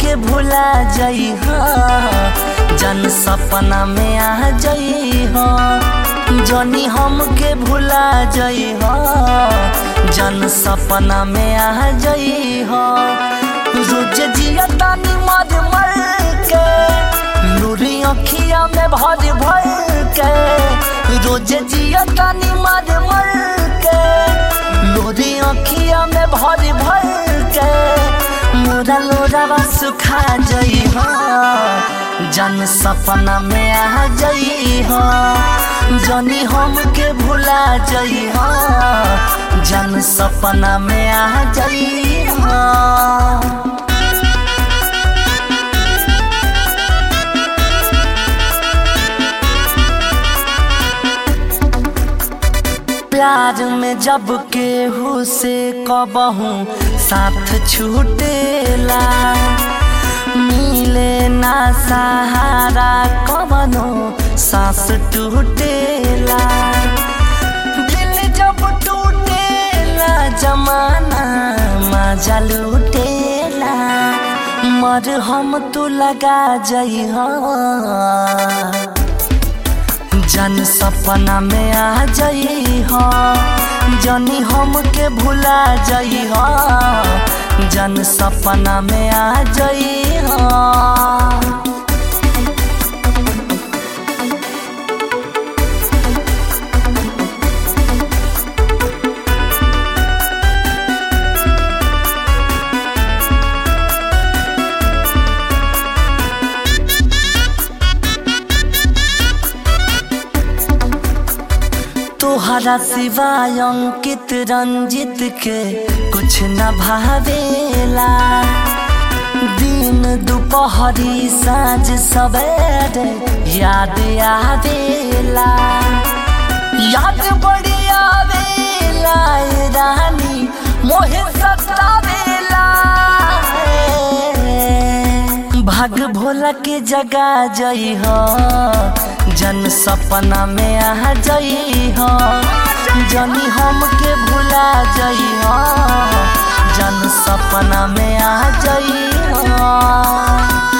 हमके भुला जाइ जन सपना में आ जाइ जनी हमके भुला जाइ जन सपना में आ जाइ रोज जिया तानी मर मर के नूरी अखिया में भर भर के रोज जिया तानी मर मर के नूरी अखिया में भर भर के मोरा लोरावा सुखा जाइ जन सपना में आ जाइ जनी हमके भुला जाइ जन सपना में आ जाइ प्यार में जब केहू से कबहू साथ छूटेला मिले ना सहारा कबनो सांस टूटेला दिल जब टूटेला जमाना मजा लूटेला मर हम तू लगा जाइ जन सपना में आ जाइ जनी हमके भुला जाइ जन सपना में आ जाइ तोहरा सिवाय अंकित रंजित के कुछ न भावेला दिन दोपहरी साँझ सवेरे याद आवेला याद बड़ी आवेला रानी मोहे सतावेला भाग भोला के जगा जई जन सपना में आ जाइ जनी हमके भुला जाइ जन सपना में आ जाइ